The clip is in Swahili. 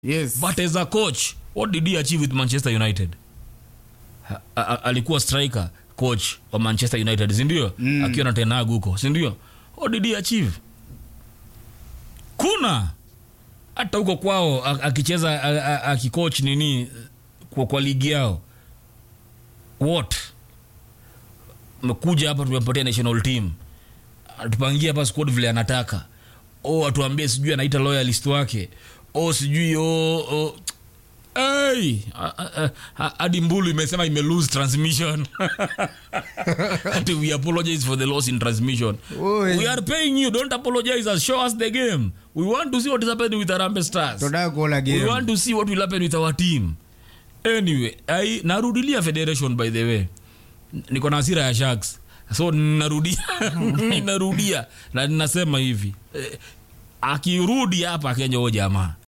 yes but as a coach what did he achieve with manchester united ha, a, a, alikuwa striker coach wa manchester united sindio mm. akiwa na tenag huko sindio what did he achieve kuna hata huko kwao a- akicheza a- a- akicoach nini kwa, kwa ligi yao what mekuja hapa tumempatia national team atupangie hapa squad vile anataka o atuambie sijui anaita loyalist wake o sijui o, o Hey, a- a- a- hadi mbulu imesema ime lose transmission Ati we apologize for the loss in transmission Oi. we are paying you don't apologize us show us the game we want to see what is happening with arambe stars tunataka kuona we game want to see what will happen with our team anyway I, narudilia federation by the way niko na hasira ya sharks so narudia narudia na ninasema hivi eh, akirudi hapa kenya huo jamaa